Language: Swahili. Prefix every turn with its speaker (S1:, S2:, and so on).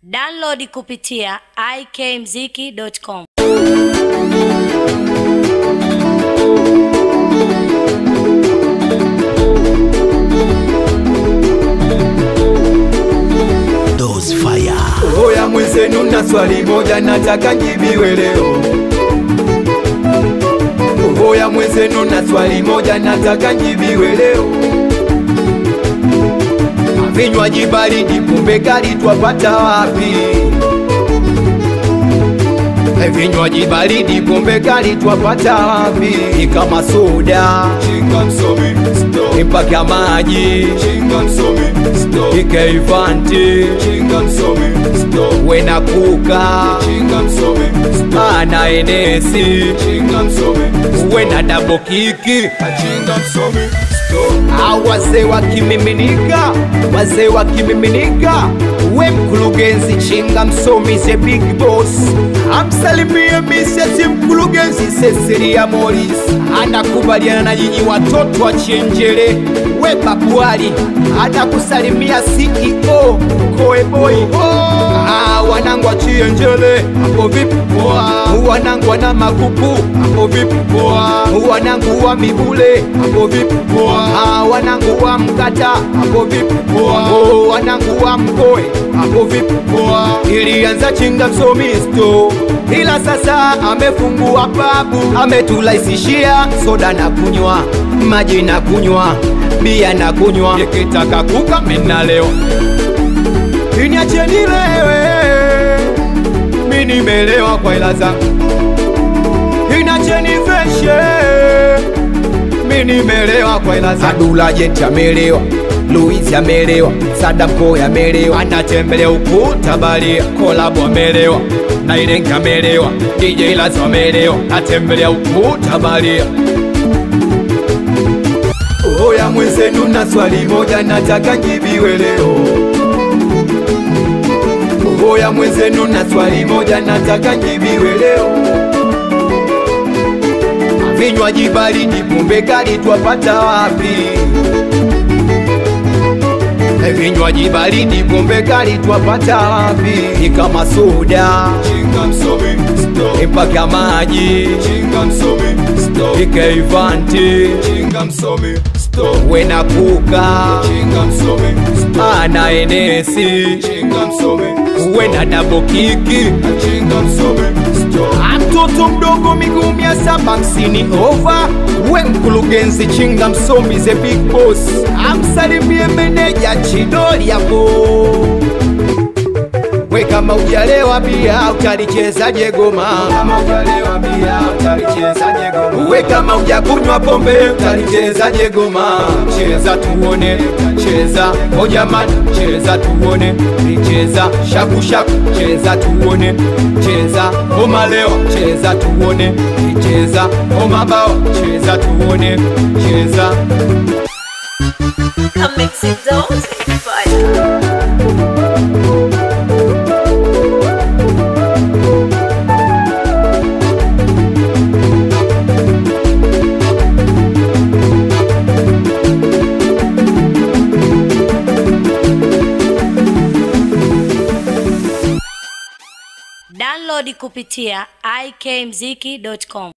S1: Download kupitia ikmziki.com.
S2: Those fire.
S3: Oya mwenzenu na swali moja nataka njibiwe leo. Oya mwenzenu na swali moja nataka njibiwe leo. Vinywaji baridi kumbe kali twapata wapi? Vinywaji baridi pombe kali twapata wapi? Ni kama soda,
S4: Chinga msomi, stop.
S3: mpaka maji,
S4: Chinga msomi, stop.
S3: ikaifanti
S4: Chinga msomi, stop.
S3: wena kuka
S4: Chinga msomi, stop.
S3: ana enesi
S4: Chinga msomi,
S3: wena dabo kiki
S4: Chinga msomi, stop.
S3: au wazee wakimiminika, wazee wakimiminika, we mkurugenzi chinga msomi the big boss, amsalimie misesi mkurugenzi Cecilia Morris, anakubaliana na nyinyi watoto wa Chenjere, we babuali anakusalimia CEO Koeboy. Ah, wanangu wa Chenjere, hapo vipi poa? Wanangu wana makupu, hapo vipi poa? Wanangu wa Mibule, hapo vipi poa? Ah, wanangu wa Mkata, hapo vipi poa? Oh, wanangu wa Mkoe, hapo vipi poa? Ilianza chinga msomisto ila sasa amefungua pabu, ametulaisishia soda na kunywa, maji na kunywa, bia na kunywa, nikitaka kuka mina leo Niacheni lewe, mi nimelewa kwa hela zangu. Inacheni feshe, mi nimelewa kwa hela zangu. Adula Jenti amelewa, Luizi amelewa, Sadam Boy amelewa, anatembelea ukuta balia, Kolabo amelewa, na Ilenga amelewa, DJ Lazo amelewa, atembelea ukuta balia. Oya mwenzenu na swali moja nataka njibiwe leo. Oya mwenzenu na swali moja nataka njibiwe leo. Vinywaji baridi pombe kali twapata wapi? Vinywaji baridi pombe kali twapata wapi? Ni kama soda,
S4: Chinga msomi, stop.
S3: mpaka maji,
S4: Chinga msomi, stop.
S3: ikaifanti
S4: Chinga msomi, stop.
S3: wena kuka
S4: Chinga msomi, stop.
S3: ana enesi
S4: Chinga msomi,
S3: wena dabo kiki
S4: Chinga msomi, stop.
S3: mtoto mdogo miguu mia saba hamsini ova we mkurugenzi chinga msomi the big boss amsalimie meneja chidori yapo we kama ujalewa bia utalichezaje goma
S4: Kama ujalewa bia, utalichezaje goma?
S3: we kama ujakunywa pombe utalichezaje goma cheza tuone cheza o jamani cheza tuone cheza shakushaku cheza tuone cheza o malewa cheza tuone cheza o mabawa cheza tuone cheza
S5: Come mix it down, fire.
S1: Download kupitia ikmziki.com.